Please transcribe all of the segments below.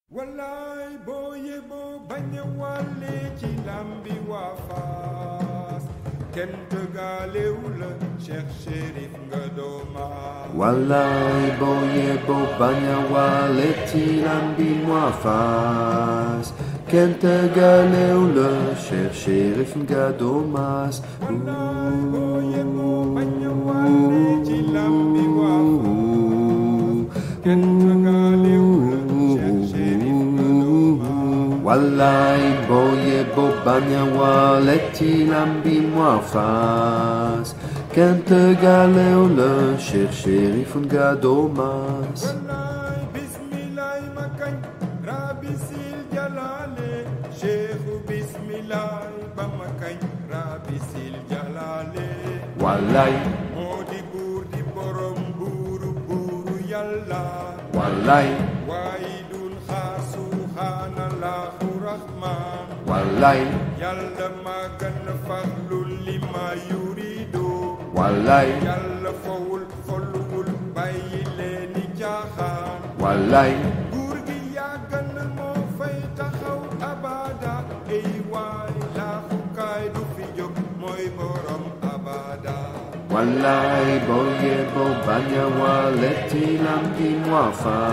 wallaay boo yeboo bañ a wàlle ci lambi waa Fass kenn tëggaalewu la Cheikh Chérif nga dooma wallaay boo yeboo bañ a wàlle ci lambi waa Fass kenn tëggaalewu la Cheikh Chérif nga doomaas wallaay boo yeboo bañ a wàlle ci lambi waa Fass kenn tëggaalewu la Cheikh Chérif nga dooma wallaay boo yeboo bañ a wàlle ci lambi waa Fass kenn tëggaalewu la Cheikh Chérif nga doomaas wallaay bismillaay ma kañ rabbi sil jalaale cheikhu bismillaay ba ma kañ rabbi sil jalaale wallaay moo di buur di borom buuru buuru yàlla wallaay waayi dun xaar subhaanallahu rahmaan wallaay yàlla maa gën a farlu li ma yurido wallaay yàlla fowul folluwul bàyyi leeni caaxaan wallaay nguur gi yàgg na moo fay taxaw abada ey waay laaxukaay du fi jóg mooy borom abada wallaay boo yeboo bañ a wàlle ci lambi waa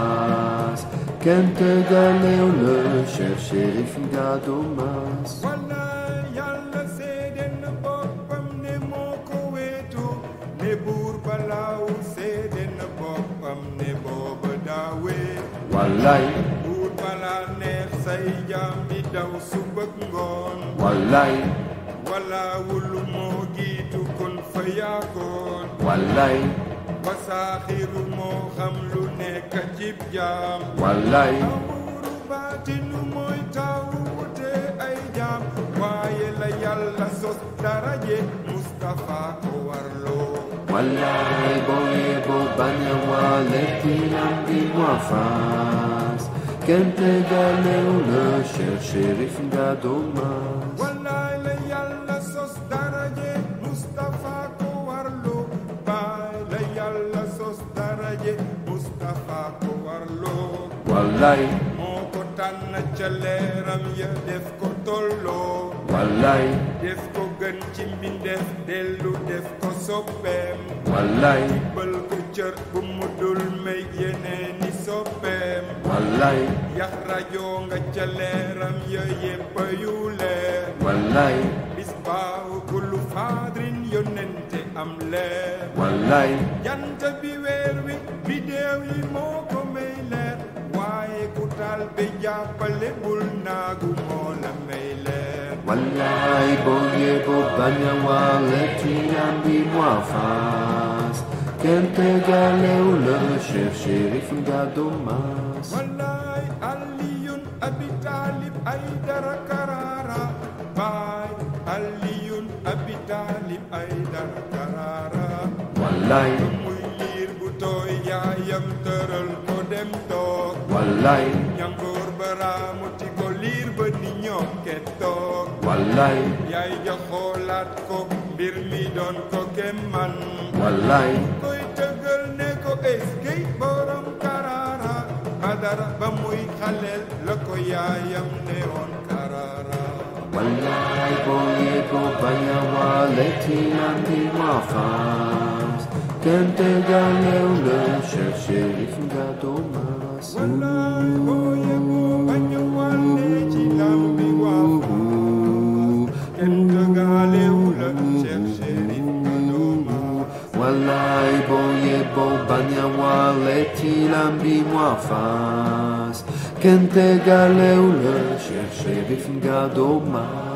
Fass kenn tëggaalewu la Cheikh Chérif nga doomaas wallaay yàlla seede na boppam ne moo ko weetu ne buur balaaw seede na boppam ne booba daawee wallaay buur balaa neex say jaam di daw subak ngoon wallaay walaawul moo giitu kon fa yaakoon wallaay wasaaxiru moo xam lu nekk cib jaam wallaay awuru baatinu mooy tawu wute ay jaam waaye la yàlla sos daraje Mustafa ko warloo wallaay boo yeboo bañ a wàlle ci lambi waa Fass kenn tëggaalewu la Cheikh Chérif nga doomaas wallaay la yàlla sos daraje Mustafa ko warloo baay la yàlla sos daraje Mustafa ko warloo wallaay moo ko tànn ca leeram ya def ko tolloo wallaay def ko gën ci mbindeef dellu def ko soppeem wallaay bël ko cër bu mu dul may yeneeni soppeem wallaay yax rajo nga ca leeram ya yéppa yu leer wallaay bis baaw kullu faadrin yonente am leer wallaay jant bi weer wi bidéew yi moo ko may leer waaye ku taal be jàppale bul naagu moo la may leer wallaay boo yeboo bañ a wàlle ci lambi waa Fass kenn tëggaalewu la Cheikh Chérif nga doomaas wallaay aliyun abi taalib ay dara karaara baay aliyun abi taalib ay dara karaara wallaay muy liir bu tooy yaayam tëral ko dem toog wallaay ñangoor ba raamuti ko liir ba ni ñoom ke toog wallaay yaay ja xoolaat ko mbir mi doon ko kemman wallaay koy tëggal ne ko eskey borom karaara badara ba muy xaleel la ko yaayam ne woon karaara wallaay boo yeboo bañ a wàlle ci lambi waa Fass kenn tëggaalewu la Cheikh Chérif nga doomaas wallaay boo yeboo bañ a wàlle ci lambi waa Fass kenn tëggaalewu la Cheikh Chérif nga dooma wallaay boo yeboo bañ a wàlle ci lambi waa Fass kenn tëggaalewu la Cheikh Chérif nga doomaas